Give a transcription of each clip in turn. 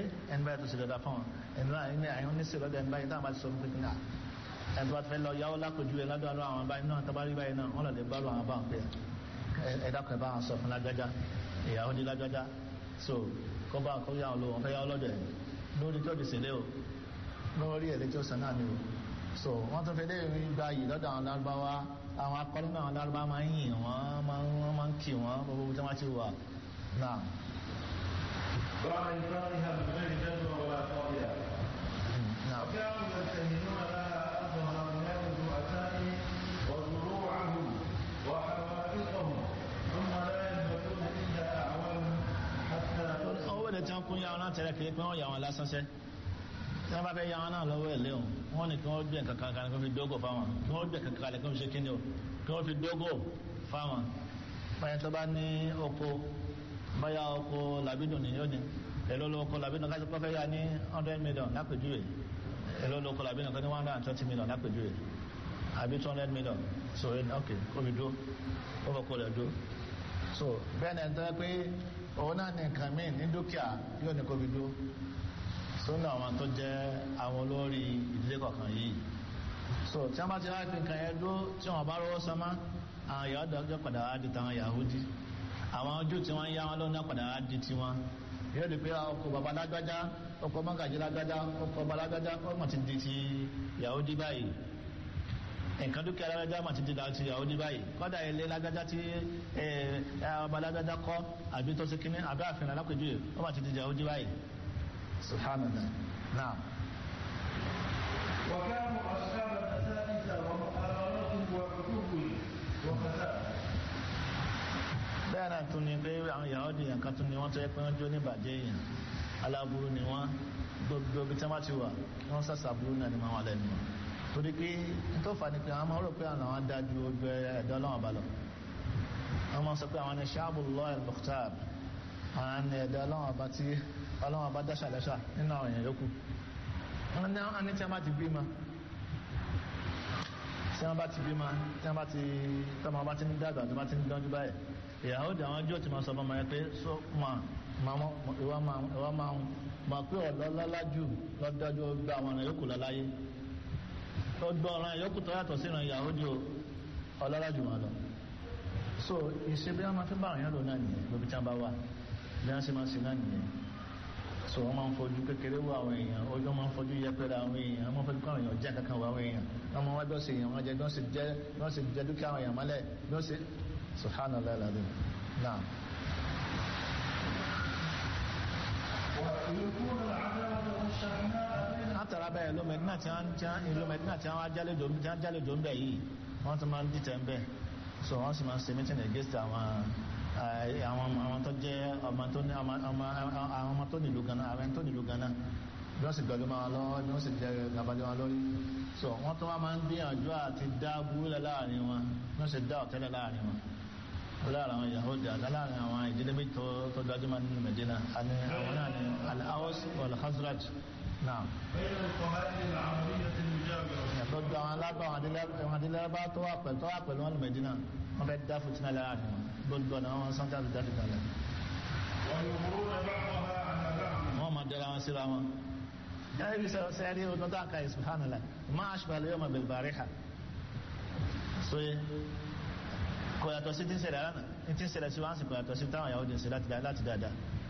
ẹni báyìí tó ṣe dáadáa fún wọn ẹni báyìí ní àyàn oníṣẹ́ lọ́dọ̀ ẹni báyìí táwọn bá ti sọ fún pé náà ẹni tó bá ti fẹ́ lọ yáwó lápèjú ẹ lọ́dọ̀ àwọn báyìí náà tó bá rí báyìí náà wọ́n lọ lè bá lọ àwọn bá wọn pé ẹ dákun ẹ bá wọn sọ fún lágbájá ìyàwó di lágbájá so kó bá kó yá wọn lò wọn fẹ́ yáwó lọ́dọ̀ ẹ lórí tó di sílé o lórí ẹ̀ lẹ́tọ́ sàn náà ni o so wọ́n tún fẹ́ lé gba yìí lọ́dọ̀ àwọn lárúbáwá àwọn akọ́lé náà lárúbáwá máa ń yìn wọ́n máa ń kì wọ́n gbogbo tí wọ́n ti wà náà. بعد إنكارها بغير جدوى ولا طاغية نعم وكانوا يتهمون لها أرضها من الرؤساء وزروعهم وحوائطهم ثم لا يثبتون إلا أعوام حتى owó ilẹ̀ tí wọ́n kún yàwọn náà tẹ̀lé kiri pé wọ́n yà wọn lásán sẹ́ tí wọ́n bá fẹ́ yàwọn náà lọ́wọ́ ẹ̀ léwu wọ́n ní kí wọ́n gbé nǹkan kan kí wọ́n fi dógò fáwọn kí wọ́n gbé nǹkan kan kí wọ́n fi ṣe kíni o kí wọ́n fi dógò fáwọn báyẹn tó bá ní oko báyà oko làbídùn ní yóò ní èló ló oko làbídùn káṣí pọ́fẹ́ yà ní hundred million lápèjúwe èló ló oko làbídùn kan ní one hundred and twenty million lápèjúwe àbí two hundred million so ok kó fi dó ó fọ́ kó lẹ̀ dó so bẹ́ẹ̀ ni ẹ̀ tẹ́ pé òun náà ní nǹkan míì ní dúkìá yóò ní kó fi dó sónà àwọn tó jẹ́ àwọn olórí ìdílé kọ̀ọ̀kan yìí so tí wọ́n bá ti láti nǹkan yẹn dúró tí wọ́n bá rówó sánmá àwọn ìyá ọ̀dọ́ ọjọ́ padà wá di tàwọn Yahudi àwọn ojú tí wọ́n ń yá wọn lọ́nà padà wá di tiwọn yóò di pé ọkọ̀ bàbá lágbájá ọkọ̀ mọ́gàjì lágbájá ọkọ̀ bàbá lágbájá ọmọ ti di ti Yahudi báyìí nǹkan dúkìá lágbájá mà ti di ti Yahudi báyìí kọ́dà ilé lágbájá tí ọba lágbájá kọ́ àbí tó ṣe kínní àbí àfihàn alákòjú ọmọ ti di Yahudi báyìí subhanallah naam. وكانوا أصحاب المساجد ومحارات وحقوق وفساد bẹ́ẹ̀ náà tún ni pé àwọn Yahudi yẹn kan tún ni wọ́n tó yẹ pé wọ́n jó ní ìbàjẹ́ èèyàn aláburú ni wọ́n gbogbo ibi tí wọ́n bá ti wà wọ́n sàṣà burú náà ni wọ́n wà lẹ́nu wọn torí pé n tó fà ní pé àwọn máa rò pé àwọn àwọn dájú ojú ẹ̀dá ọlọ́wọ́n bá lọ wọ́n máa sọ pé àwọn ni Sha'bullah al-Mukhtar àwọn ni ẹ̀dá ọlọ́wọ́n bá tí ọlọ́wọ́n bá dáṣà lẹ́ṣà nínú àwọn èèyàn yòókù wọ́n ní àwọn tí wọ́n bá ti bí ma tí wọ́n bá ti bí ma tí wọ́n bá ti tọ́mọ bá ti ń dàgbà tó bá ti ń dánjú báyìí ìyàwó di àwọn ọjọ́ tí ma sọ fún ọmọ yẹn pé so ma ma mọ ìwà ma ìwà ma ma pé ọ̀lọ́lọ́lá jù lọ́dájú gba àwọn ọ̀nà yòókù lọ́láyé ó gbọ́ ọ̀ràn yòókù tó yàtọ̀ sínú ìyàwó di ọ̀lọ́lá jù wọn lọ so ìṣe bí wọ́n máa fi bá àwọn yẹn lò náà nìyẹn lóbi tí wọ́n bá wà bí wọ́n ṣe máa ṣe náà nìyẹn so wọ́n máa ń fojú kékeré wo àwọn èèyàn ojú máa ń fojú yẹpẹrẹ àwọn èèyàn wọ́n máa ń fojú kọ́ àwọn èèyàn jẹ́ kankan wo àwọn èèyàn wọ́n máa wá bí wọ́n ṣe èèyàn wọ́n jẹ́ bí wọ́n ṣe jẹ́ bí wọ́n ṣe jẹ́ dúkìá àwọn èèyàn mọ́lẹ̀ bí wọ́n ṣe subhanallah alazim naam. ويكون العداوة والشحناء بين látara bẹ́ẹ̀ ìlú mẹ́dínà tí wọ́n tí wọ́n ìlú mẹ́dínà tí wọ́n ajálẹ̀jọ́ tí wọ́n ajálẹ̀jọ́ ń bẹ̀ yìí wọ́n ti máa ń dìtẹ̀ ń bẹ̀ so wọ́n sì máa ń ṣe meeting against àwọn àwọn àwọn tó jẹ́ ọmọ tó ní ọmọ àwọn ọmọ tó nílùú ganan àwọn tó nílùú ganan bí wọ́n sì gbẹ̀lú máa lọ́wọ́ bí wọ́n sì jẹ́ gàbàjẹ́ wọn lórí so wọ́n tó wá máa ń gbìyànjú àti dá búrúlẹ̀ láàrin wọn bí wọ́n sì dá ọ̀tẹ́lẹ̀ láàrin wọn láàrin àwọn Yahudi àti láàrin àwọn ìdílé méjì tó tó gbajúmọ̀ nínú Medina àni àwọn náà ni al-Aws wal-Khazraj náà بين القبائل العربية المجاورة yàtọ̀ gba àwọn alábà àwọn adílẹ́bá tó wà pẹ̀lú tó wà pẹ̀lú wọn ní Medina wọ́n fẹ́ dá fìtínà láàrin wọn gbogbo ọ̀nà wọn sọ́jà tó jáde kalẹ̀ ويظهرون بعضها على بعض wọ́n máa dẹ́ra wọn síra wọn. yàrá ibi sẹ́yìn sẹ́yìn rí ọdún tó àkàyè subhanallah máa ashbah al-yawma bil-bariha. so yẹ kò yàtọ̀ sí ti ń ṣẹlẹ̀ lánàá ní ti ń ṣẹlẹ̀ sí wọn sì kò yàtọ̀ sí táwọn Yahudi ń ṣe láti dáadáa.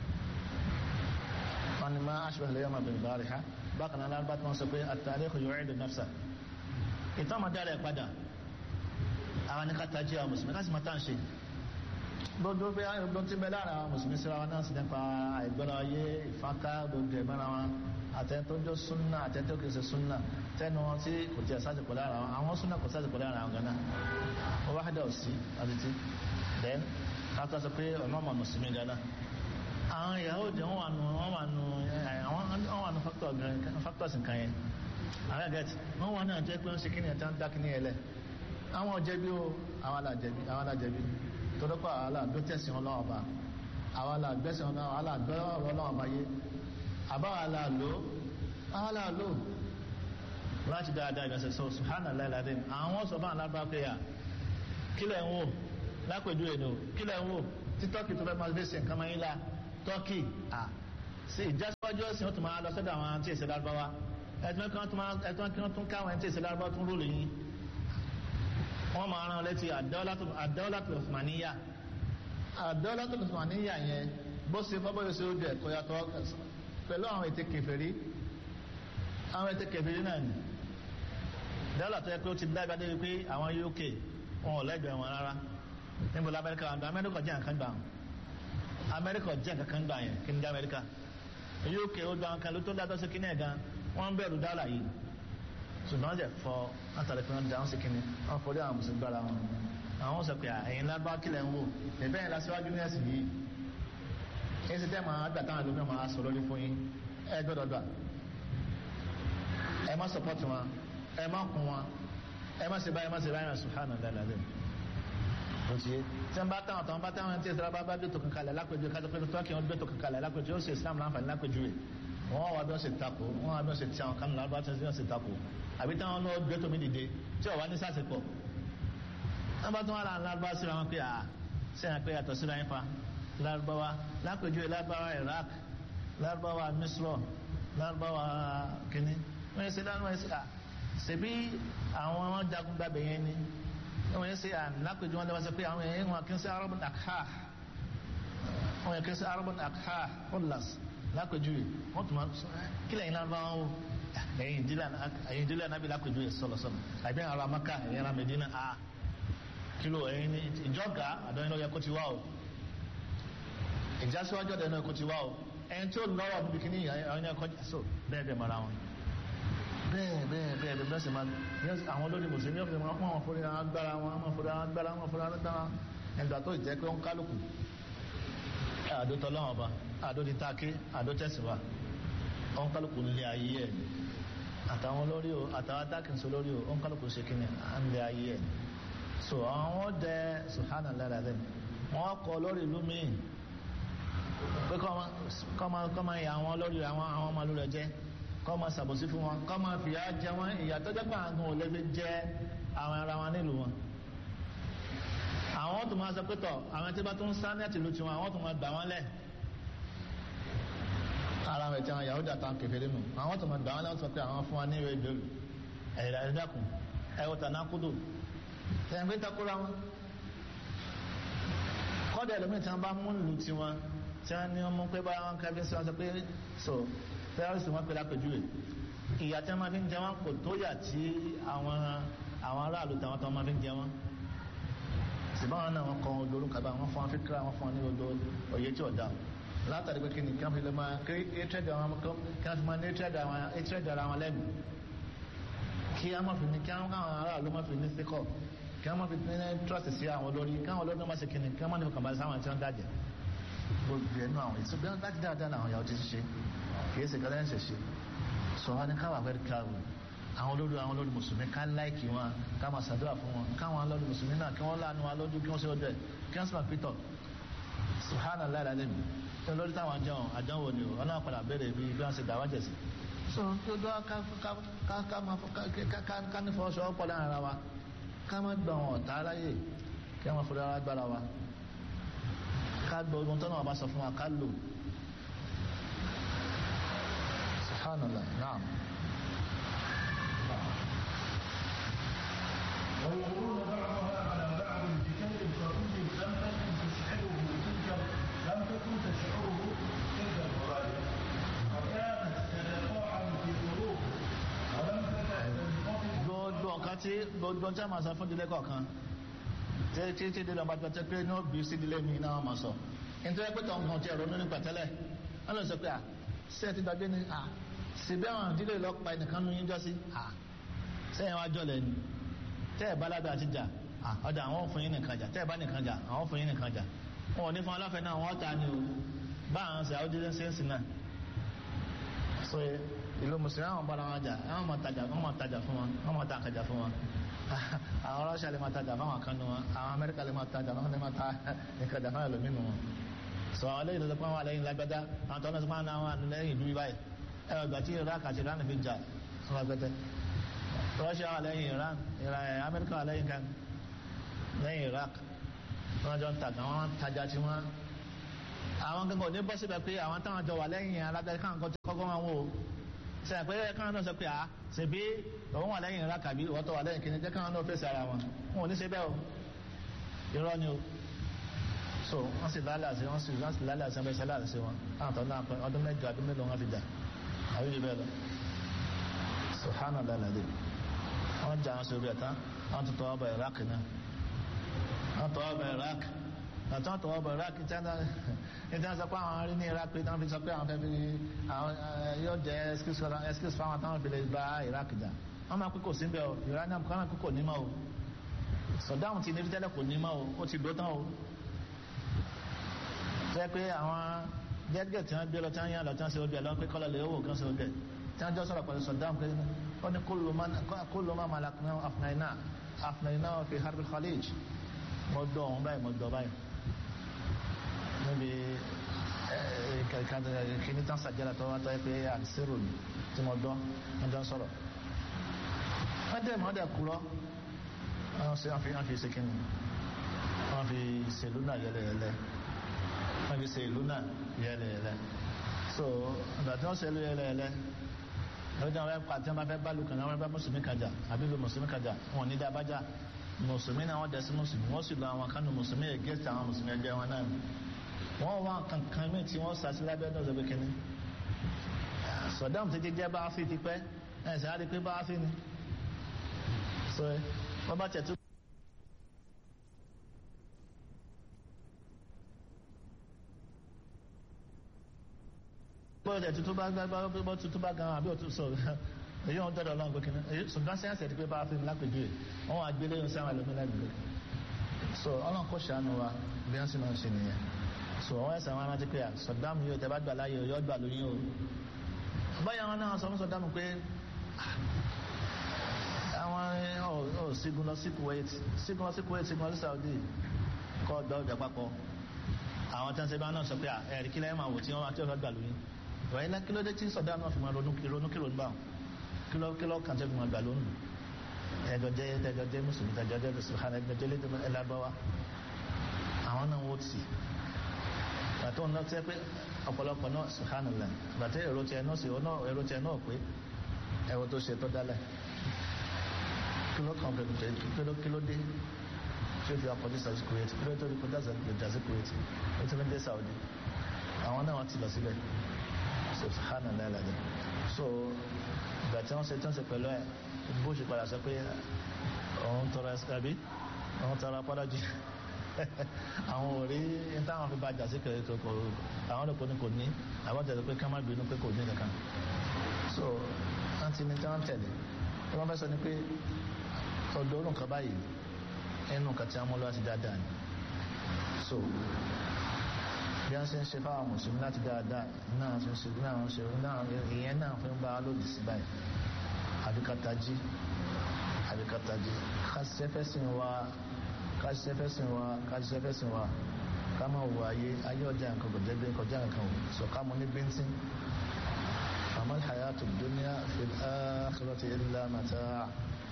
wọ́n ní máa ashbah al-yawma bil-bariha bákan náà lárúbá tí wọ́n sọ pé at-tarikhu yu'idu nafsa. ìtàn máa dára ẹ̀ padà àwọn ní ká tají àwọn mùsùlùmí láti máa tàn ṣe gbogbo bí ọgbọ́n tí bẹ lára àwọn mùsùlùmí síra wọn náà sì nípa àìgbọ́ra ayé ìfáká gbogbo ẹ̀mọ́ra wọn àtẹ́tọ́jọ́ súnà àtẹ́tọ́ kìí ṣe súnà tẹ́nu wọn tí kò tí ẹ̀ sásìkò lára wọn àwọn súnà kò sásìkò lára àwọn gánà wọ́n wá dẹ̀ sí àtìtì then káàkiri sọ pé ọ̀nà ọmọ mùsùlùmí gánà àwọn ìyàwó jẹ́ wọ́n wà nù wọ́n wà nù wọ́n wà nù factors nǹkan yẹn àwọn ẹ̀gẹ́tì wọ́n wà náà jẹ́ pé wọ́n ṣe kí ni ẹ̀ tán dá kí ni ẹ̀ lẹ̀ àwọn ọ̀jẹ̀bi o àwọn alájẹ̀bi àwọn alájẹ̀bi tọ́lọ́pọ̀ àwọn aláàgbé tẹ̀sí ọlọ́wọ́ bá àwọn aláàgbẹ́sí ọlọ́wọ́ aláàgbé ọlọ́wọ́ bá yé àbáwọn aláàlò àwọn aláàlò láti dáadáa ìgbàsẹ̀ sọ subhanallah alazim àwọn sọ fún alábá pé à kílẹ̀ ń wò lápèjú ẹ̀nù kílẹ̀ ń wò tí tọ́kì tó fẹ́ máa gbé sí nǹkan máa ń la tọ́kì à sí ìjásíwájú ẹ̀sìn ó tún máa lọ sọ́dọ̀ àwọn tí èsì lárúbáwá ẹ̀tún kí wọ́n tún káwọn tí èsì lárúbáwá tún rúlù yín wọ́n máa rán létí àdáwọ́látò osmaniya àdáwọ́látò osmaniya yẹn bó ṣe bọ́ bóyá ṣe ó jẹ kó yàtọ̀ pẹ̀lú àwọn ètè kèfèrí àwọn ètè kèfèrí náà ni dọ́là tó yẹ pé ó ti dábàá dé wípé àwọn UK wọn ò lẹ́gbẹ̀ẹ́ wọn rárá níbo la Amẹ́ríkà àti Amẹ́ríkà jẹ́ nǹkan gbà Amẹ́ríkà jẹ́ nǹkan gbà yẹn kí ni dá Amẹ́ríkà UK ó gba nǹkan ló tó dájọ́ sí kíní ẹ̀ gan wọ́n ń bẹ̀rù dọ́là yìí ṣùgbọ́n jẹ́ fọ látàrí pé wọ́n dáhùn sí kíní wọ́n forí àwọn mùsùlùmí gbára wọn àwọn sọ pé ẹ̀yin lábá kílẹ̀ ń wò ẹ̀bẹ́ yẹn lásìwájú ní ẹ̀sìn yìí èyí sì tẹ́ máa gbà táwọn ẹlòmíràn máa sọ lórí fún yín ẹ gbọ́dọ̀ gbà ẹ má sọpọ́tì wọn ẹ má kún wọn ẹ má ṣe báyìí ẹ má ṣe báyìí subhana dalilẹ òtí tí wọn bá táwọn táwọn bá táwọn tí ìsirá bá bá gbé tó kankan lẹ lápẹjù kájọ pé tó kí wọn gbé tó kankan lẹ lápẹjù ó sì islam láǹfààní lápẹjù rẹ wọn wà bí wọn ṣe takò wọn wà bí wọn ṣe tí àwọn kánú lárúbá tí wọn ṣe takò àbí táwọn náà gbé tó mi dìde tí wọn wà ní sàṣepọ̀ wọn bá tún wà láàrin lárúbá síra wọn pé à sẹ́yìn pé yàtọ̀ síra yín fa lárúbáwá lápẹjù lárúbáwá Iraq lárúbáwá Misro lárúbáwá kínní wọ́n yẹ ṣe lárúbáwá yẹ ṣe à ṣebí àwọn ọmọ jagun gbàgbé yẹn ni wọ́n yẹ ṣe à lápẹjù wọn lọ́wọ́ sọ pé àwọn yẹn wọn kì í ṣe arabun akha wọn yẹ kì í ṣe arabun akha ọ̀làs lápẹjù yìí wọ́n tún máa sọ kílẹ̀ yìí lárúbáwá wò ẹ̀yìn ìdílé anábì lápẹjù yìí sọ̀lọ̀sọ̀lọ̀ àbí àwọn ará Maka ẹ̀yìn ará Medina a kìlọ̀ ẹ̀yìn ìjọ́gà àdọ́yìn lọ́yẹ kó ti wá o ìjásíwájú ọ̀dọ̀ náà kò ti wá o ẹni tí ó lọ́rọ̀ níbi kíní àwọn ẹ̀kọ́ so bẹ́ẹ̀ bẹ́ẹ̀ mara wọn bẹ́ẹ̀ bẹ́ẹ̀ bẹ́ẹ̀ bẹ́ẹ̀ bẹ́ẹ̀ sì máa àwọn olórí mùsùlùmí ọ̀fẹ́ wọn wọn fúnra wọn agbára wọn wọn fúnra wọn agbára wọn fúnra wọn agbára ẹgbà tó jẹ́ pé ó ń kálukú àdó tọ́lọ́wọ́n ọba àdó ti táàkì àdó tẹ̀síwá ó ń kálukú nílé ayé ẹ̀ àtàwọn olórí o àtàwọn adákìnsó lórí o ó ń kálukú ṣe kíni à ń lé ayé ẹ̀ so àwọn dẹ subhanallah rẹ̀ wọ́n kọ lórí ìlú míì pé kọ́ máa yà àwọn lórí àwọn àwọn ọmọ lórí ẹjẹ́ kọ́ máa ṣàbòsí fún wọn kọ́ máa fìyà jẹ wọn ìyà tó jẹ́ pé àwọn ò lè fi jẹ àwọn ara wọn nílùú wọn. àwọn tó máa sọ pé tọ̀ àwọn tí bá tó ń sá ní àtìlú tiwọn àwọn tó máa gbà wọ́n lẹ̀. ara rẹ̀ tí àwọn Yahudi àtàwọn kèfèrí nù àwọn tó máa gbà wọ́n lẹ̀ wọ́n sọ pé àwọn fún wa ní ìwé ìbéèrè ẹ̀yà ẹ̀dàkùn ẹ̀wọ̀tà náà kúdò ẹ̀yìn pé takora wọn. kọ́dà ẹlòmíì tí wọ́n bá mú ìlú tiwọn tí wọ́n ní ọmọ pé bá wọn kábí sí wọn sọ pé so terrorist wọn pè lápèjúwe ìyà tí wọ́n máa fi ń jẹ wọn kò tó yà tí àwọn àwọn aráàlú táwọn tó máa fi ń jẹ wọn ṣùgbọ́n wọn náà wọn kọ́ olórúkọ kaba wọn fún wọn fi kíra wọn fún wọn ní odò òye tí ò dá látàrí pé kí ni kí wọ́n fi lè máa kí étrẹ́dì àwọn kí wọ́n fi máa ní étrẹ́dì àwọn étrẹ́dì ara wọn lẹ́nu kí wọ́n máa fi ní kí wọ́n káwọn aráàlú máa fi ní síkọ̀ kí wọ́n máa fi ní trust sí àwọn olórí káwọn olórí náà máa ṣe kí ni kí wọ́n máa ní kàmbá sáwọn tí wọ́n dájẹ́ gbogbo ẹnu àwọn èso bí wọn dájú dáadáa làwọn yàwó ti ṣe kìí ṣe kẹlẹ́ ṣe ṣe sọ wọn ni káwà fẹ́ káwù àwọn olórí àwọn olórí mùsùlùmí ká láìkì wọn ká máa ṣàdúrà fún wọn káwọn olórí mùsùlùmí náà kí wọ́n láàánú wa lójú kí wọ́n ṣe ọjọ́ ẹ̀ kí wọ́n sì máa pítọ̀ subhanallah alazim tí olórí táwọn àjẹun àdánwò ni wọn náà padà béèrè bí bí wọ́n ṣe dàwọ́ jẹ̀sí. so dodo ká ní fọwọ́sowọ́ pọ̀ láàrin ara wa ká má gbà wọn ọ̀tá aláyè kí wọ́n fọdọ́ ara gbára wa ká gbọ́ ohun tó náà bá sọ fún wa ká lò subhanallah naam. ويقولون بعضها على بعض بكلم خفي لم تكن تشعره تلك لم تكن تشعره تلك الغرائب وكانت تتفاعل في قلوب ولم تكن تنخفض gbogbo nǹkan tí gbogbo tí a máa sọ fún ìdílé kọ̀ọ̀kan tí tí tí ìdílé ọba tó pé ní òbí sí ìdílé mi náà máa sọ nítorí pé tọ̀hún kan tí ẹ̀rọ nínú pẹ̀tẹ́lẹ̀ wọ́n lè sọ pé à ṣé ẹ ti gbàgbé ni à síbẹ̀ àwọn ìdílé lọ pa ẹnìkan nu yín jọ sí à sẹ́yìn wá jọlẹ̀ ni tẹ́ ẹ̀ bá lábẹ́ àti jà à ọ̀dà àwọn ò fún yín nìkan jà tẹ́ ẹ̀ bá nìkan jà àwọn ò fún yín nìkan jà wọn ò ní fún aláfẹ́ náà wọ́n ta ni o bá àwọn ṣe àwọn jíjẹ́ sẹ́ǹsì náà so ìlú mùsùlùmí àwọn bára wọn jà àwọn máa tajà wọn máa tajà fún wọn wọn máa ta àkàjà fún wọn àwọn rọ́ṣà lè máa tajà fáwọn kan nu wọn àwọn amẹ́ríkà lè máa tajà fáwọn lè máa ta ìkàjà fáwọn ẹlòmínú wọn sọ àwọn lẹ́yìn tó pọ́n wà lẹ́yìn lágbẹ́dá àwọn tó ń sọ pé àwọn àwọn lẹ́yìn ìlú báyìí ẹ ọgbà tí iraq àti iran fi jà fún agbẹ́tẹ́ rọ́ṣà wà lẹ́yìn iran amẹ́ríkà wà lẹ́yìn kan lẹ́yìn iraq wọ́n jọ ń tajà wọ́n tajà tí wọ́n àwọn gangan ò ní bọ́ síbẹ̀ pé àwọn táwọn jọ wà lẹ́yìn alágbẹ̀rẹ̀ káwọn kan kọ́kọ́ máa wò ó sẹ́yìn pé káwọn náà sọ pé à ṣèbí òun wà lẹ́yìn ìrà kàbí ìwọ́tọ̀ wà lẹ́yìn kìíní jẹ́ káwọn náà fèsì ara wọn wọn ò ní ṣe bẹ́ẹ̀ o irọ́ ni o so wọ́n sì lálẹ́ àṣẹ wọ́n sì wọ́n sì lálẹ́ àṣẹ bẹ́ẹ̀ sẹ́lẹ̀ àṣẹ wọn àwọn tó náà pẹ́ ọdún mẹ́jọ ọdún mélòó wọn fi jà àbí jù bẹ́ẹ̀ lọ subhana lalade wọ́n jà wọn sórí ẹ̀tá wọ́n ti tọwọ́ bọ̀ iraq náà wọ́n tọwọ́ bọ̀ iraq àti wọ́n tọwọ́ bọ̀ iraq tí wọ́n sọ pé àwọn arí ní iraq pé wọ́n fi sọ pé àwọn fẹ́ fi àwọn yóò jẹ́ excuse fáwọn táwọn fi lè bá iraq jà wọ́n máa pé kò sí bẹ́ẹ̀ o iranian kọ́ máa pé kò ní mọ́ o sọdáhùn ti ní fi tẹ́lẹ̀ kò ní mọ́ o ó ti dó tán o tẹ́ pé àwọn gẹ́gẹ́ tí wọ́n gbé lọ tí wọ́n yàn lọ tí wọ́n ṣe ojú ẹ̀ lọ́wọ́ pé kọ́lọ̀ lè owó kan ṣe ojú ẹ̀ tí wọ́n jọ sọ̀rọ̀ pẹ̀lú sọdáhùn pé ó ní kúlù má malakuna afnaina afnaina fi harbi khalij mo dọ̀ ọ̀hún báyìí mo dọ̀ báyìí níbi kìíní tán sàjẹ́lá tó wá tọ́ ẹ pé àdìsírò tí mo dọ́ wọ́n jọ sọ̀rọ̀ wọ́n dẹ̀ mọ́ dẹ̀ kúrọ́ wọ́n sì wọ́n fi ṣe kíni wọ́n fi ṣe ìlú náà yẹlẹyẹlẹ wọ́n fi ṣe ìlú náà yẹlẹyẹlẹ so ìgbà tí wọ́n ṣe ìlú yẹlẹyẹlẹ lọ́jọ́ àwọn ẹ̀kọ́ àti wọ́n fẹ́ bá lùkàn àwọn ẹ̀bá mùsùlùmí kájà àbí lu mùsùlùmí kájà wọn ní dá bájà mùsùlùmí náà wọ́n dẹ̀sí mùsùlùmí wọ́n sì lọ àwọn kánú mùsùlùmí against àwọn mùsùlùmí ẹgbẹ́ wọn náà wọ́n wá kankan mí tí wọ́n sàṣí lábẹ́ náà lọ́bẹ̀ kínní Saddam ti jẹ́ bááfì ti pẹ́ ẹ̀ sáré pé bááfì ni so wọ́n bá tẹ̀tú. bọ́ọ̀lù tẹ̀tú tó bá gbá bọ́ tuntun bá gan àbí òtún sọ̀rọ̀ èyí wọn dọ́dọ̀ ọlọ́run gbókè náà ṣùgbọ́n sẹ́yìn sẹ́yìn ti pé bááfì ni lápèjú ẹ̀ wọ́n wá gbélé yóò sáwọn ẹlòmínà gbélé so ọlọ́run kò ṣàánú wa bí wọ́n sì máa ń ṣe nìyẹn so wọ́n ẹ̀sẹ̀ wọn rántí pé Saddam yóò tẹ́ bá gbà láyé yóò gbà lóyún o báyà wọn náà sọ fún Saddam pé àwọn ọ̀ sígun lọ sí Kuwait sígun lọ sí Kuwait sígun lọ sí Saudi kọ́ ọ̀dọ́ ọjà papọ̀ àwọn tí wọ́n ṣe bá náà sọ pé ẹ̀rí kílẹ̀ máa wò tí wọ́n tí wọ́n gbà lóyún ìwọ̀nyí náà kílódé tí Saddam náà fi máa ronú ronú kí ronú bá wọn kíló kíló kàn tẹ́ fi máa gbà lónìí ẹjọ jẹ ẹjọ jẹ mùsùlùmí ẹjọ jẹ sùhàn ẹjọ jẹ lédè ẹlábáwá àwọn náà wọ́n ti bàtọ́ ọ̀nà tẹ́ pé ọ̀pọ̀lọpọ̀ náà sùhàn lẹ̀ bàtẹ́ èrò tiẹ̀ náà sì ọ̀nà èrò tiẹ̀ náà pé ẹ̀rọ tó ṣe tó dálẹ̀ kíló kan fẹ́ jẹ kíló kíló dé tí ó fi akọjú Saudi Kuwait kíló tó fi kọjá Saudi Kuwait ó ti fi dé Saudi àwọn náà wọ́n ti lọ síbẹ̀ sùhàn lẹ̀ lẹ́dẹ̀ so ìgbà tí wọ́n ṣe tí wọ́n ṣe pẹ̀lú ẹ̀ bó ṣe padà sọ pé òun tọrọ ẹsẹ̀bí òun tọrọ apádà jù àwọn òrí táwọn fi bàjá sí kẹrẹ tó kọ àwọn olùkọ́ ní kò ní àwọn tẹ̀lé pé ká má bínú pé kò ní kankan so wọ́n ti ní tí wọ́n tẹ̀lé tí wọ́n fẹ́ sọ ni pé ọ̀dọ́ òrùn kan báyìí ẹnu kan tí wọ́n mú lọ́wọ́ sí dáadáa ni so bí wọ́n ṣe ń ṣe fáwọn mùsùlùmí láti dáadáa náà ṣe ń ṣe náà ṣe náà ìyẹn náà fi ń bá lòdì sí báyìí àbíkatají àbíkatají kásìsẹ́fẹ́sìn wa kásìsẹ́fẹ́sìn wa kásìsẹ́fẹ́sìn wa ká máa wọ ayé ayé ọjà nǹkan kò jẹ́gbẹ́ kọjá nǹkan o sọ ká mọ ní bíntín amal hayatu dunya fil akhirati illa mata'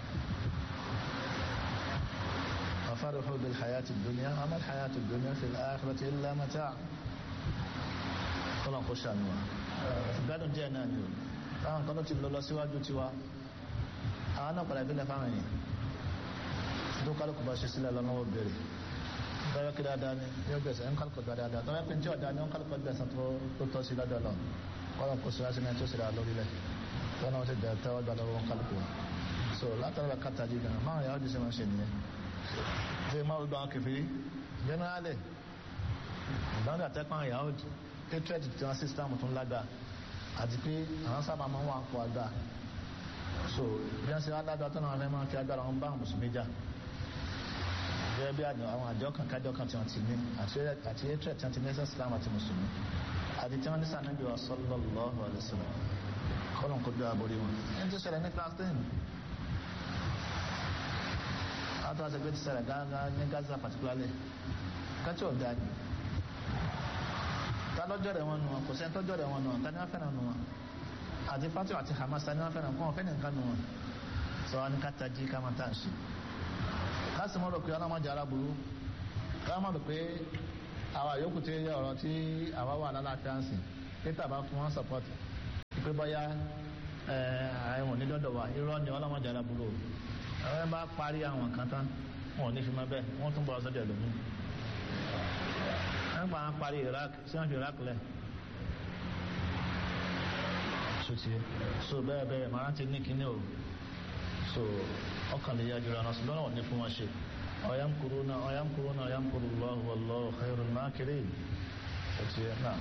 وفرحوا بالحياة الدنيا وما الحياة الدنيا في الآخرة إلا متاع kọ́lọ̀ kó ṣàánú wa gbádùn díẹ̀ náà ni o táwọn kan tó ti lọ lọ síwájú tiwa àwọn náà padà ìbílẹ̀ fáwọn èèyàn tó kálukú bá ṣe sílẹ̀ lọ́nà ó bèrè tọ́wọ́ kí dáadáa ni yóò gbẹ̀sẹ̀ ń kálukú gbà dáadáa tọ́wọ́ pé tí ọ̀dà ni ó ń kálukú gbẹ̀sẹ̀ tó tọ́ sí lọ́dọ̀ lọ kọ́lọ̀ kó síwájú ní tó síra lórílẹ̀ tọ́wọ́ náà ti dẹ̀ tẹ́wọ́ gbà lọ́wọ́ kálukú so látara kàtà jí gan máa yàwó jíṣẹ́ máa ṣe nìyẹn ṣe máa gbọ́ àwọn kẹfìrí generally ìgbàgbà tẹ́pọ̀ àwọn yàwó hatred tí wọ́n system tún lágbà àti pé àwọn sábà máa ń wà pọ̀ àgbà so bí wọ́n ṣe wá lágbà tó náà fẹ́ máa fi agbára wọn bá àwọn mùsùlùmí jà gẹ́gẹ́ bí àwọn àjọ kan kájọ kan tí wọ́n ti ní àti hatred tí wọ́n ti ní ẹsẹ̀ islam àti mùsùlùmí àti tí wọ́n ní sànẹ́bí wa sallallahu alaihi wasallam kọ́lọ̀ kó dọ́ àbórí wọn ẹni tó ṣẹlẹ̀ ní class ten àwọn tó wá sẹgbẹ́ ti ṣẹlẹ̀ gángan ní Gaza particularly kátí ọ̀dà ni ta lọ́jọ́ rẹ̀ wọn nù wọn kò sẹ́ni tọ́jọ́ rẹ̀ wọn nù wọn ta ni wọ́n fẹ́ràn nù wọn àti Fatih àti Hamas ta ni wọ́n fẹ́ràn kọ́ wọn fẹ́ nìkan nù wọn sọ wọn ni ká tají ká máa tà ń ṣe ká sì mọ̀ rò pé ọlọ́mọdé aláburú ká mọ̀ rò pé àwọn àyókù tí yẹ ọ̀rọ̀ tí àwa wà lálàáfíà ń sìn peter bá fún wọn support pé bóyá ẹ̀wọ̀n ní dọ́dọ̀ wa irọ́ ni ọlọ́mọdé aláburú ẹ bá parí àwọn kan tán wọn ò ní fi máa bẹ́ẹ̀ wọ́n tún bọ̀ sọ́dọ̀ ẹ̀lòmí nígbà wọn parí Iraq sí wọn fi Iraq lẹ̀ sotí so bẹ́ẹ̀ bẹ́ẹ̀ màá ti ní kíní o so ọkàn lè yájú ra ṣùgbọ́n wọn ò ní fún wọn ṣe ọ̀yámkúrúnà ọ̀yámkúrúnà ọ̀yámkúrúnlọ́hù wallahu khairul makirin sotí náà.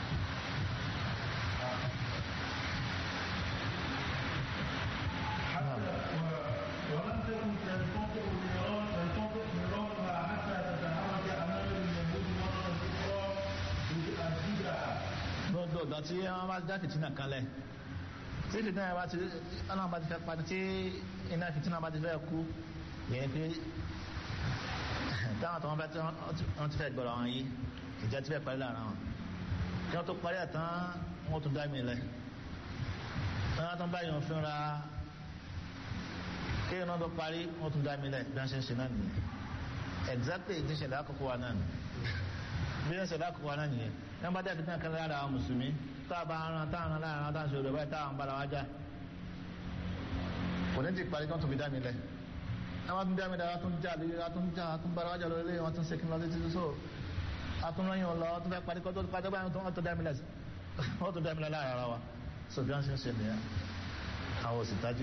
ولم تكن تنتظر نيران تنتظر نيرانها حتى تتحرك امام اليهود مره اخرى لتؤدبها gbogbo ìgbà tí wọn bá dá fìtínà kalẹ̀ tí fìtínà yẹn bá ti ọlọ́run bá ti fẹ́ padà tí iná fìtínà bá ti fẹ́ kú yẹn pé táwọn tó wọn bá tí wọn ti fẹ́ gbọ́dọ̀ wọn yìí ìjà ti fẹ́ parí lára wọn kí wọn tó parí àtàn wọn tún dá mi lẹ wọn tún bá yàn fínra kí wọn tó parí wọn tún dá mi lẹ bí wọn ṣe ń ṣe náà nìyẹn exactly ìdí ìṣẹ̀lẹ̀ àkọ́kọ́ wa náà bí wọn ṣẹlẹ̀ àkọ́kọ́ wa náà nìyẹn yẹn bá dẹ́kun náà kan lára àwọn mùsùlùmí tá a bá ran tá a ran lára ran tá a ṣe òdòdó báyìí tá a ń bára wa já kò ní ti parí kí wọ́n tún fi dá mi lẹ̀ ẹ wọ́n tún dá mi lẹ̀ wọ́n tún já lé wọ́n tún já wọ́n tún bára wa já lórí ilé wọ́n tún ṣe kí n lọ títí so wọ́n tún rán yín lọ wọ́n tún fẹ́ parí kọ́ tó parí báyìí wọ́n tún dá mi lẹ̀ wọ́n tún dá mi lẹ̀ lára ara wa so bí wọ́n ṣe ń ṣe nìyẹn àwọn òsì tají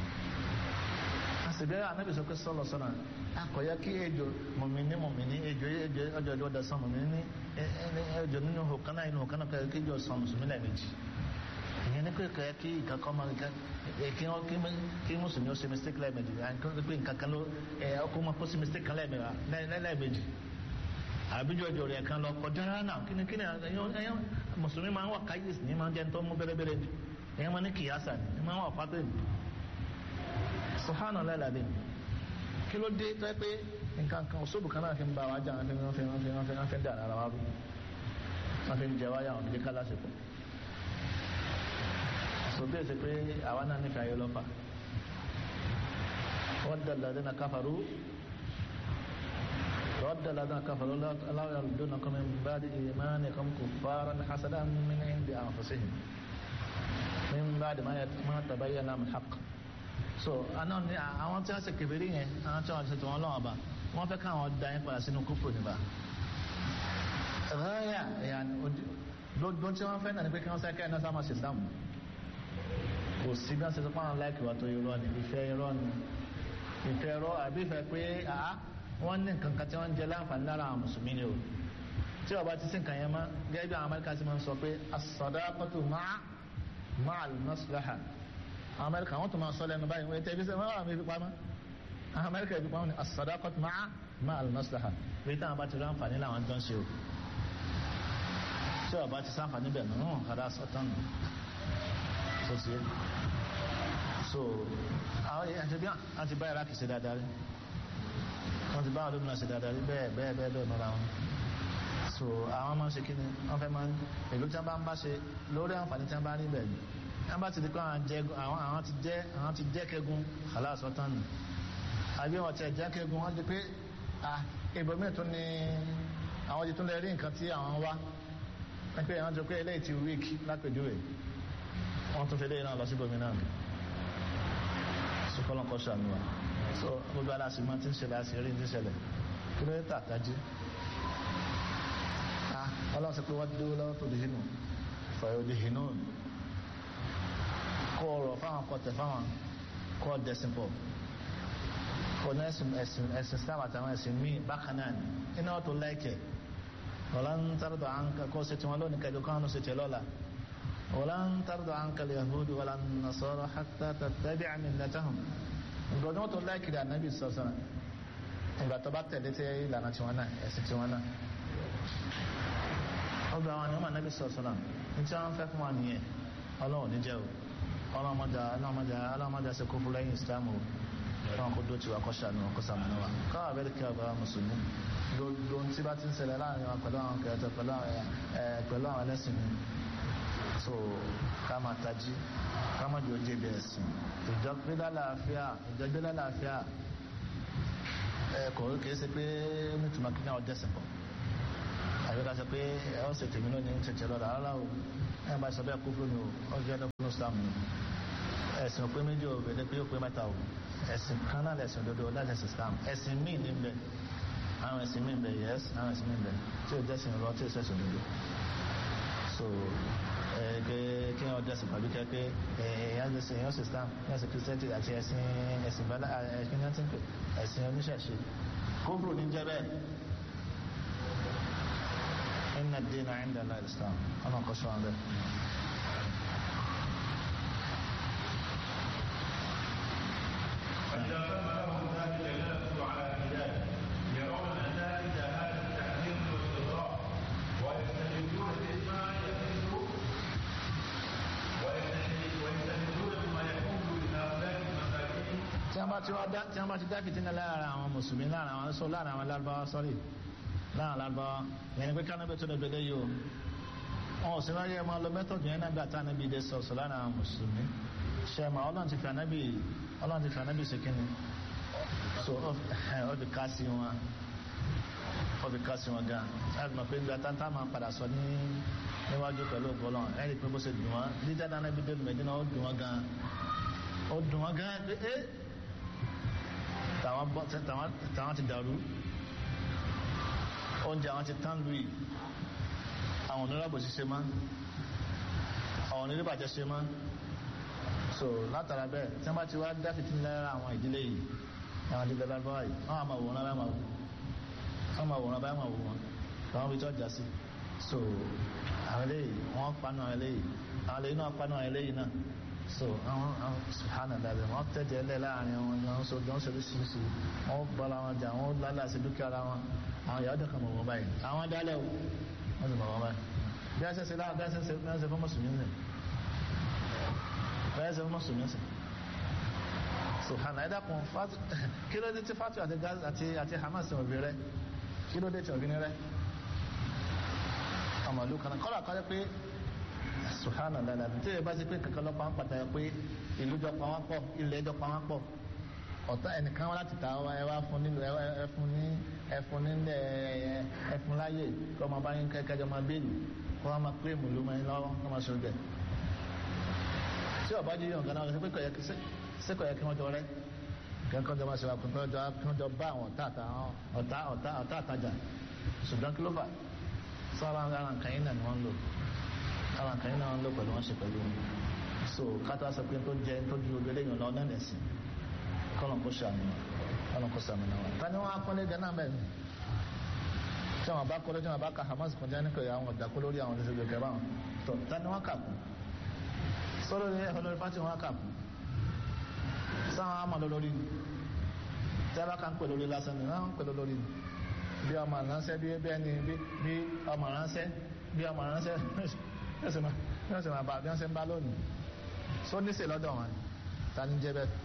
àṣìbẹ́ anábì sọ pé sọ́lọ̀ sọ́nà akọ̀yẹ́ kí ejò mọ̀mìnì mọ̀mìnì ejò ejò ọjọ́ ìjọ ọdọ sàn mọ̀mìnì ejò nínú hòkánná inú hòkánná kọ̀yẹ́ kí ejò sàn mùsùlùmí lẹ́ẹ̀mejì ìyẹn ní pé kọ̀yẹ́ kí ìkankan máa nìkan kí wọ́n kí mùsùlùmí ó ṣe mistake lẹ́ẹ̀mejì pé nǹkankan ló ọkọ̀ máa kó sí mistake kan lẹ́ẹ̀mejì àbíjọ ìjọ rẹ̀ kan lọ kọjá náà kí ni kí ni ẹ̀yàn mùsùlùmí máa ń wà káyèsí ní máa ń jẹ́ tó mú bẹ́rẹ́bẹ́rẹ́ ni ẹ̀yàn máa ní kìyàsá ni máa ń wà pátó ni subhanallah ladin kí ló dé tó yẹ pé nǹkan kan òṣòbù kan náà fi ń bá wa jà wọn fi wọn fi wọn fi wọn fi wọn fi ń dà ara wa rú wọn fi ń jẹ wáyà wọn fi ká lásìkò so bí èsì pé àwa náà nífẹ̀ẹ́ ayé lọ́fà ود الذين كفروا ود الذين كفروا لا يردونكم من بعد إيمانكم كفارا حسدا من عند أنفسهم من بعد ما ما تبين لهم الحق so àná ni àwọn tí wọ́n ṣe kèfèrí yẹn àwọn tí wọ́n ṣe tí wọ́n lọ́wọ́ bá wọ́n fẹ́ káwọn da yín padà sínú kúfù níbà ráyà ẹ̀yà lójó tí wọ́n fẹ́ náà ni pé kí wọ́n sẹ́kẹ́ ẹ̀ná sáà máa ṣe sáàmù kò sí bí wọ́n ṣe sọ fáwọn láìkì wá tó irọ́ ni ìfẹ́ irọ́ ni ìfẹ́ irọ́ àbí ìfẹ́ pé àá wọ́n ní nǹkan kan tí wọ́n ń jẹ láǹfààní lára àwọn mùsùlùmí ni o tí ọba ti sí nǹkan yẹn mọ́ gẹ́gẹ́ bí àwọn amẹ́ríkà ti máa ń sọ pé as-sadaqatu ma'a ma'al maslaha àwọn amẹ́ríkà wọ́n tún máa sọ lẹ́nu báyìí wọ́n tẹ́ ibi sẹ́ wọ́n wà mí fi pamọ́ àwọn amẹ́ríkà ibi pamọ́ ni as-sadaqatu ma'a ma'al maslaha bí táwọn bá ti rí àǹfààní làwọn jọ ń ṣe o tí ọba ti sáǹfààní bẹ̀ nù hàn kàdá sọ́tàn nù tó ṣe so àwọn èèyàn ti bí wọn ti bá iraq ṣe dáadáa rí wọn ti bá àwọn olómìnira ṣe dáadáa rí bẹ́ẹ̀ bẹ́ẹ̀ bẹ́ẹ̀ bẹ́ẹ̀ nọ́ra wọn so àwọn máa ń ṣe kí ni wọ́n fẹ́ máa ń èlò tí wọ́n bá ń bá ṣe lórí àǹfààní tí wọ́n bá rí bẹ́ẹ̀ ni wọ́n bá ti di pé àwọn ti jẹ́ àwọn ti jẹ́ kẹ́gun aláàsọ tán nù àbí wọn ti jẹ́ kẹ́gun wọ́n di pé ibòmíì tún ni àwọn ti tún lè rí nǹkan tí àwọn wá wọ́n pé àwọn jọ pé eléyìí ti weak lápèjúwe wọ́n tún fi eléyìí náà lọ sí ibòmíì náà sukọlọ́n kọ́ sàmì wa so gbogbo aláṣìmọ́ tí ń ṣẹlẹ̀ àṣírí ń ṣẹlẹ̀ kí ló dé tàtájú ọlọ́run sọ pé wọ́n dúró lọ́wọ́ tó dìhínú fọ̀yọ̀ dìhínú kọ́ ọ̀rọ̀ fáwọn kọ́ tẹ̀ fáwọn kọ́ dẹ̀sìn pọ̀ kọ́ ní ẹ̀sìn ẹ̀sìn ẹ̀sìn Islam àtàwọn ẹ̀sìn míì bákan náà ni iná tó láìkẹ̀ wọ́n ń tàrọ̀dọ̀ àǹkà kọ́ sí tiwọn lónìí kẹ́jọ kánú sí tiẹ̀ lọ́la wọ́n ń tàrọ̀dọ̀ àǹkà yahudu wọ́n ń nasara hatta tattabi'a millatahum ìgbọ̀dọ̀ tó láìkẹ̀ ànábì sọ̀sọ̀ ìgbà tó bá tẹ̀lé tẹ́ ìlànà tiwọn náà ẹ̀sìn tiwọn náà ọgbà àwọn àníwọ̀n anábì sọ̀sọ̀nà ní tí wọ́n fẹ́ fún wa nìyẹn ọlọ́run ní jẹ́ o ọlọ́mọdé ọlọ́mọdé ọlọ́mọdé ṣe kó fún lẹ́yìn islam o fún ọkọ̀ dó tiwa kọ́ṣà ní ọkọ̀ sàmúnà wa káwà bẹ́ẹ̀ kí ọba mùsùlùmí ló ń tí bá ti ń ṣẹlẹ̀ láàrin wa pẹ̀lú àwọn kẹrẹtẹ pẹ̀lú àwọn ẹlẹ́sìn mi so ká máa tají ká má jò jẹ́ bẹ́ẹ̀ sìn ìjọgbé lálàáfíà ìjọgbé lálàáfíà ẹ kò kìí ṣe pé nítumọ̀ kí náà dẹ́sẹ̀ pọ̀ àbí ká sọ pé ẹ ó ṣe tèmi lónìí ń tètè lọ́dọ̀ rárá o ẹ bá sọ bẹ́ẹ̀ kú fún mi o ó jẹ́ dọ́kúnú islam ni ẹ̀sìn pé méjì o bẹ̀rẹ̀ pé ó pé mẹ́ta o ẹ̀sìn kan náà lẹ̀sìn òdodo láti ẹ̀sìn islam ẹ̀sìn míì ní bẹ̀ àwọn ẹ̀sìn míì bẹ̀ yẹ́sì àwọn ẹ̀sìn míì bẹ̀ tí ó jẹ́sìn rọ tí ó sẹ̀sìn òdodo so ẹ̀ẹ́dẹ́ kí wọ́n jẹ́sìn pẹ̀lú kẹ́ pé ẹ̀yàn jẹ́sìn ẹ̀yàn sì islam ẹ̀yàn sì kìrìsìtẹ́ntì àti ẹ̀sìn ẹ̀sìn bẹ́lá ẹ̀sìn náà ti ń pè ẹ̀sìn oníṣẹ̀ṣe kóbùrù ní jẹ́ bẹ́ẹ̀ inna ad-dina 'inda Allah al-islam ọ̀nà kọ́ṣọ́ àwọn bẹ́ẹ̀. فإذا تم لهم ذلك جلسوا على الهداية يرون نتائج هذا التحذير والاستضراء ويستدلون بما يحل ويستدلون بما يحل لهؤلاء المساكين tí wọ́n bá ti wá dá tí wọ́n bá ti dá fìtínà lára àwọn mùsùlùmí lára àwọn sọ lára àwọn lárúbáwá sọ́rí lára lárúbáwá yẹn ni pé kánábẹ́ tó dẹ̀gbẹ́dẹ́ yìí o wọn ò sí láyé ẹ máa lọ mẹ́tọ̀dù yẹn náà bí àtà níbi ìdẹ sọ̀sọ̀ lára àwọn mùsùlùmí ṣe mà ọlọ́run ti fi ànábì ọlọ́run ti fi ànábì ṣe kíni so ọ fi ká sí wọn ọ fi ká sí wọn gan láti mọ̀ pé gba táńtá máa padà sọ ní níwájú pẹ̀lú ọgọ́lọ́n ẹ̀rí pé bó ṣe dùn wọn dídá dáná bí dé lùmẹ̀dínà ó dùn wọn gan ó dùn wọn gan pé ẹ́ tàwọn bọ́ tàwọn tàwọn ti dàrú oúnjẹ àwọn ti tán lùi àwọn onírọ̀bù ti ṣe mọ́ àwọn onírìbàjẹ́ ṣe mọ́ so látara bẹ́ẹ̀ tí wọ́n bá ti wá dáfìtì lára àwọn ìdílé yìí àwọn ìdílé lábáwá yìí wọ́n á máa wòran báyìí máa wò wọ́n máa wòran báyìí máa wò wọn àwọn ibi tí wọ́n já sí so àwọn eléyìí wọ́n panu àwọn eléyìí àwọn eléyìí náà panu àwọn eléyìí náà so àwọn àwọn sùhánà dàbẹ̀ wọ́n tẹ̀jẹ̀ ẹlẹ́ láàrin wọn ni wọ́n so jọ́ ń ṣe oríṣiríṣi wọ́n bọ́ra wọn jà wọ́n lálẹ́ àti dúkìá ara wọn àwọn ìyàwó dẹ̀kan mọ̀ wọ́n báyìí àwọn dálẹ̀ o wọ́n sì mọ̀ wọ́n báyìí bí a ṣe ṣe láwọn bí a ṣe ṣe bí a ṣe fún mùsùlùmí nì bí a ṣe fún mùsùlùmí sìn sùhánà ẹ̀dá kun kí ló dé tí fatu àti Gaza àti àti Hamas ò bí rẹ kí ló dé tí ò bí ní rẹ ọmọlú kan kọ́lá kọ́lá pé sùhánà dáadáa tí ẹ bá ti pé kankan lọ́pàá ń pàtàkì pé ìlú jọ pa wọ́n pọ̀ ilẹ̀ jọ pa wọ́n pọ̀ ọ̀tá ẹnìkan wá láti ta wá ẹ wá fún nílò ẹ fún ní ẹ fún nílẹ̀ ẹ fún láyè kí ọmọ bá yín kẹ́kẹ́jọ máa béèlì kí wọ́n máa pé mùlú máa ń lọ́wọ́ kí wọ́n máa ṣe oúnjẹ. tí ọba jí yàn ganan ṣe pé kò yẹ kí sẹ́kọ̀ yẹ kí wọ́n jọ rẹ́ kí wọ́n jọ máa ṣe wà kí wọ́n jọ bá àwọn ọ̀tá ọ̀tá àtajà ṣùgbọ́n kí ló fà sọ́ra ara nǹkan yín náà ni wọ́n ń lò ara nǹkan yín náà ń lò pẹ̀lú wọn ṣe pẹ̀lú wọn so kátó sọ pé tó jẹ tó ju ojú eléyìn lọ náà nẹ̀sìn kọ́nà kó ṣàmì kọ́nà kó ṣàmì náà ta ni wọ́n á kọ́lé gánà mẹ́rin tí wọ́n bá kọ́lé tí wọ́n bá ka Hamas kọjá ní pẹ̀lú àwọn ọ̀dàkọ́ lórí àwọn ọ̀dẹ́sẹ̀ gbẹ̀kẹ́ báwọn tó ta ni wọ́n kà kú sọ́dọ̀ ní ẹ̀họ́ lórí pátì wọ́n kà kú sáwọn àmọ́ lórí tí a bá kà ń pè lórí lásán ni wọ́n ń pè lórí bí ọmọ ránṣẹ́ bí ẹni bí ọmọ ránṣẹ́ bí ọmọ ránṣẹ́ bí wọ́n sì máa bá bí wọ́n ṣe ń bá lónìí só níṣẹ́ lọ́dọ̀ wọn ta ní jẹ́ bẹ́ẹ̀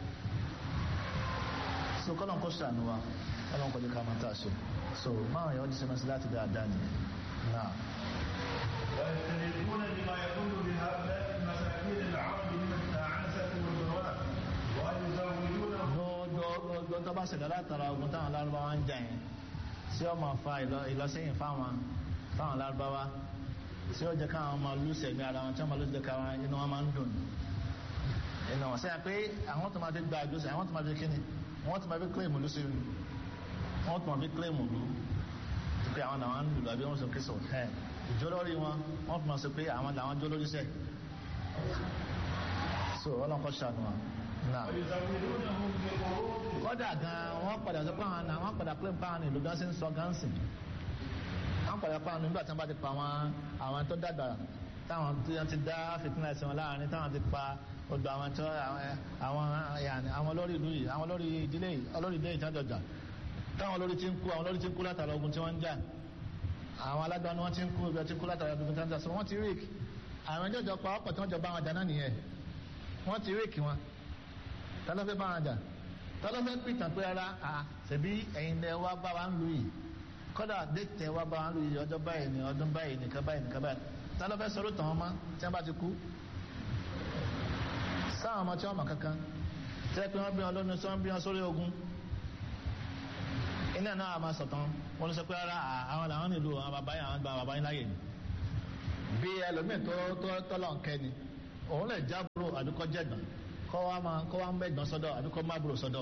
so kọ́nà kó ṣàánú wa kọ́nà kó jẹ́ ká máa tà ṣe so máa yọ jíṣẹ́ mẹ́sí láti dáadáa ni náà. ويستندون بما يكون بهؤلاء المساكين العرب من التعنسة والبواء ويزودونهم gbogbo tó bá ṣẹlẹ̀ látara ogun táwọn lárúbáwá ń jà yẹn tí ó máa fa ìlọsẹ́yìn fáwọn fáwọn lárúbáwá tí ó jẹ́ káwọn máa lù sẹ̀mí ara wọn tí wọ́n máa lù jẹ́ káwọn inú wọn máa ń dùn inú wọn sẹ́yìn pé àwọn tó máa fi gba àjọṣe àwọn tó máa fi kíni wọ́n tó máa fi kílèmù lù sí i wọ́n tó máa fi kílèmù lù pé àwọn làwọn ń lù lọ bí wọ́n sọ kí sọ ẹ̀ ìjọlórí wọn wọ́n tó máa sọ pé àwọn làwọn jọlórí sẹ́ so ọlọ́kọ̀ ṣàánú wa náà ويزودونهم بقروض kọ́dà gan wọ́n padà sọ pé àwọn náà wọ́n padà pé báwọn ìlú gan ṣe ń sọ gan sìn wọ́n padà pa àwọn nígbà tí wọ́n bá ti pa àwọn àwọn tó dàgbà táwọn tí wọ́n ti dá fìtínà ẹ̀sìn wọn láàrin táwọn ti pa odò àwọn tó àwọn yàní àwọn olórí ìlú yìí àwọn olórí ìdílé yìí olórí ìdílé yìí tí wọ́n jọjà táwọn olórí ti ń kú àwọn olórí ti ń kú látara ogun tí wọ́n ń jà àwọn alágbá ni wọ́n ti ń kú ibi ọtí kú látara ogun tí wọ́n ń jà so wọ́n ti rík àwọn ẹjọ́ jọ pa ọ̀pọ̀ tí wọ́n jọ bá wọn jà náà nìyẹn wọ́n ti rík wọn tálọ́fẹ́ bá wọn jà tọ́lọ́fẹ́ pìtàn pé ara à ṣèbí ẹ̀yin lẹ wá bá wa ń lu yìí kọ́dà déètẹ̀ wá bá wa ń lu yìí ọjọ́ báyìí ni ọdún báyìí nìkan báyìí nìkan báyìí tọ́lọ́fẹ́ sọ̀rọ̀ tàn wọ́n mọ́ tí wọ́n bá ti kú. sáwọn ọmọ tí wọ́n mọ̀ kankan tẹ́ pé wọ́n bí wọn lónìí tí wọ́n bí wọn sórí ogun iná náà máa sọ̀tàn wọ́n sọ pé ara àwọn làwọn nílò àwọn bàbá yẹn àwọn gba bàbá yẹn láàyè ni bí ẹlòmíì tó tó tọ́lọ̀ ń kẹ́ ni òun lè jábúrò àdúkọ́ jẹ̀gbọ́n kọ́ wa máa kọ́ wa ń bẹ̀gbọ́n sọ́dọ̀ àdúkọ́ má búrò sọ́dọ̀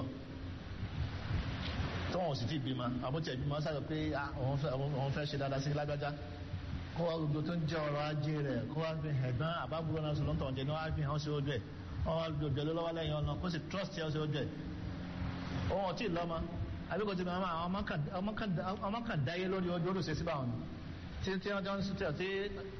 tó wọn ò sì ti bímọ àbútí ẹ̀bímọ sáré pé òun fẹ́ ṣe dáadáa sí lágbájá kó wa gbogbo tó ń jẹ́ ọrọ̀ ajé rẹ̀ kó wa fi ẹ̀gbọ́n àbábúrò náà sọ̀rọ̀ tọ̀ jẹ́ ní wọ́n á fi hàn sí ojú ẹ̀ wọ́n wá gbogbo ẹ̀ lọ́wọ́ lẹ́yìn ọ̀nà kó sì trust ẹ̀ sí ojú ẹ̀ òun ò tí ì lọ́mọ àbíkò tí màmá ọmọ kan dáyé lórí ojú olùsè síbà wọn tí tí wọ́n jọ ń sùtẹ̀ tí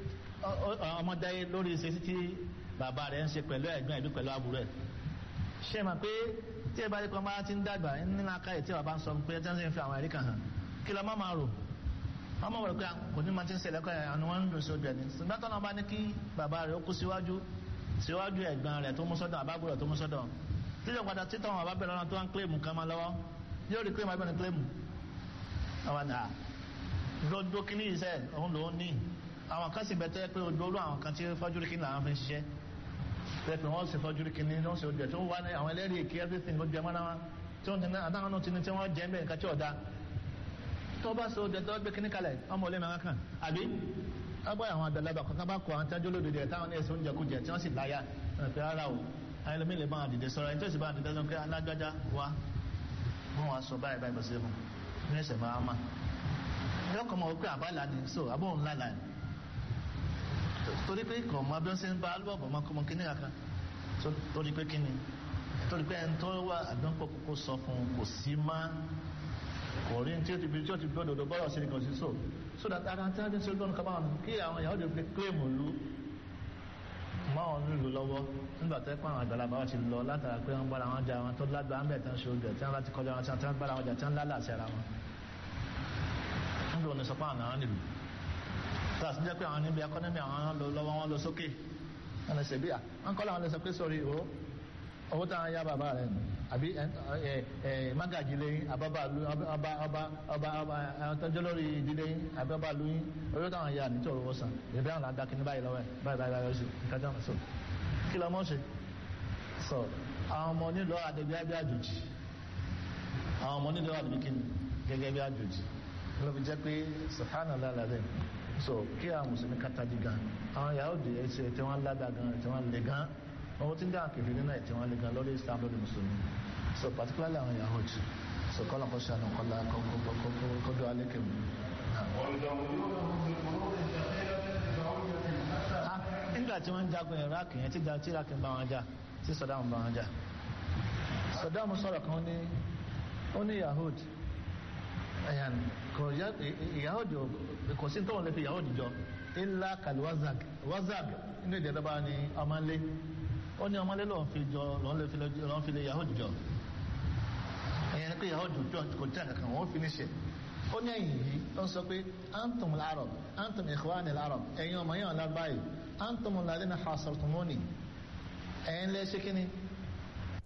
ọmọ dáyé lórí ìṣe tí bàbá rẹ̀ ń ṣe pẹ̀lú ẹ̀gbọ́n ẹ̀bí pẹ̀lú àbúrò ẹ̀ ṣe mà pé tí ẹ bá rí kan bá ti ń dàgbà nínú akáyè tí bàbá ń sọ pé tí wọ́n sì ń fi àwọn ẹ̀rí kan hàn kí lọ́ máa rò ọmọ wọ̀rọ̀ pé kò ní máa ti ń ṣẹlẹ̀ kọ́ àwọn wọn ń dùn sí ojú ẹ̀ ní ṣùgbọ́n tọ́nà bá ní kí bàbá rẹ̀ ó kú síwájú síwájú ẹ̀gbọ́n rẹ̀ tó mú sọ́dọ̀ àbábúrò tó mú sọ́dọ̀ títí padà títọ́ àwọn àbábẹ̀rẹ̀ ọ̀nà tó ń kílèmù kan máa lọ́wọ́ yóò rí kílèmù abẹ́rẹ́ kílèmù àwọn àná gbogbo kí ní iṣẹ́ òun lòún ní àwọn kan sì bẹ̀tẹ́ pé ojú àwọn kan tí fọ́jú rí kí làwọn fi ń ṣiṣẹ́ pẹ̀pẹ̀ wọ́n sì fọ́jú kí ní wọ́n sì ojú ẹ̀ tó wà ní àwọn ẹlẹ́rìí èké everything ló jẹ mọ́ra wọn tí wọ́n ti ní àtàwọn náà ti ní tí wọ́n jẹ́ bẹ́ẹ̀ nǹkan tí ọ̀dà tó bá so ojú ẹ̀ tó gbé kíní kalẹ̀ ọmọ olè máa kàn àbí ọgbà àwọn àgbàlagbà kankan bá kọ àwọn tájú olódodo ẹ̀ táwọn ẹ̀sìn oúnjẹ kújẹ tí wọ́n sì láyà pé rárá o àwọn ẹlòmíì lè bá wọn dìde sọ̀rọ̀ ẹni tó sì bá wọn dìde sọ pé alágbájá wa wọn wá sọ báyìí báyìí bọ́sẹ̀ fún ní ẹsẹ̀ máa ma yọkọ̀ mọ̀ wípé àbálà ni so àbóhùn lálàá torí pé kò mọ bí wọ́n ṣe ń bá alúbọ̀bọ̀ máa kọ́ mọ kíní kankan torí pé kíni torí pé ẹni tó wà àdánpọ̀ kókó sọ fún kò sí má kò rí tí ó ti bí tí ó ti gbọ́dọ̀ dọ̀ bọ́rọ̀ sí ni kò sí so so that ara tí wọ́n ti ń ṣe lọ́nà kábàá wọn kí àwọn ìyàwó lè fi kílèmù lu mọ́ wọn nílùú lọ́wọ́ nígbà tó pàwọn àgbàlagbà wọn ti lọ látara pé wọ́n bára wọn jà wọn tó lágbàá ń bẹ̀ tán ṣe oúnjẹ tí wọ́n bá ti kọjá wọn tí wọ́n bára wọn jà tí wọ́n lálàsẹ̀ ara wọn nígbà wọn ni sọ pé àwọn àwọn nílùú tàbí jẹ́ pé àwọn níbi akọ́nẹ́mì àwọn lọ lọ́wọ́ wọn lọ sókè wọn lọ ṣèbí à wọn kọ́ làwọn lè sọ pé sọ̀rí o owó táwọn yá bàbá rẹ̀ nù àbí mágàjì lẹ́yìn àbábà lu ọba ọba ọba ọba tọ́jú lórí ìdílé yín àbí ọba lu yín owó táwọn yá nítorí owó san ìbí àwọn àdá kìíní báyìí lọ́wọ́ ẹ̀ báyìí báyìí báyìí nǹkan tó ń sọ kí lọ́mọ́ ṣe sọ àwọn ọmọ nílò àdébíyá bí àjòjì àwọn ọmọ nílò àdébí kíni gẹ́gẹ́ bí àjòjì ló fi jẹ́ pé subhanallah alazim so kí àwọn mùsùlùmí kàtàdì gan àwọn Yahudi ẹsẹ tí wọn lágbà gan tí wọn lè gan owó tí ń dá àkèfé nínú ẹ tí wọn lè gan lórí Islam lórí mùsùlùmí so particularly àwọn Yahudi so kọlọ kọ ṣe àná kọlá kọdọ alẹkẹ mu. nígbà tí wọ́n ń jagun Iraq yẹn tí tí Iraq ń bá wọn jà tí Saddam bá wọn jà Saddam sọ̀rọ̀ kan ní ó ní Yahudi ẹ̀yàn kò Yahudi kò sí tóun lè fi Yahudi jọ illa kàlí wazag wazag inú ìdí ẹ̀dọ́gba ni ọmọlé ó ní ọmọlé lòun fi jọ lòun fi lè Yahudi jọ ẹ̀yàn ni pé Yahudi jọ kò tí a kankan wọ́n fi ní ṣe ó ní ẹ̀yìn yìí ó ń sọ pé antum al-arab antum ikhwani al-arab ẹ̀yin ọmọ yẹn ọ̀la báyìí antum alladhina hasartumuni ẹ̀yin lẹ́ ṣe kíni